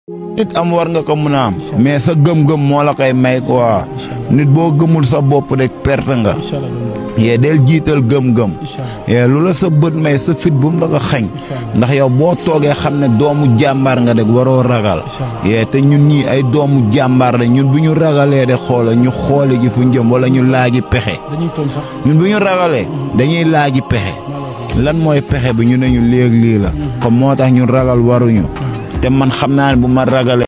nit am war nga ko mën a am mais sa gëm-gëm moo la koy may quoi nit boo gëmul sa bopp rek perte nga yee del jiital gëm-gëm yee lu la sa bët may sa fit bu mu la ko xañ ndax yow boo toogee xam ne doomu jàmbaar nga rek waroo ragal yee te ñun ñii ay doomu jàmbaar la ñun bu ñu ragalee de xoola ñu xooli ji fu njëm wala ñu laaji pexe ñun bu ñu ragalee dañuy laaji pexe lan mooy pexe bi ñu ne ñu léeg lii la comme moo tax ñun ragal waruñu te man xam naa ne bu ma ragalee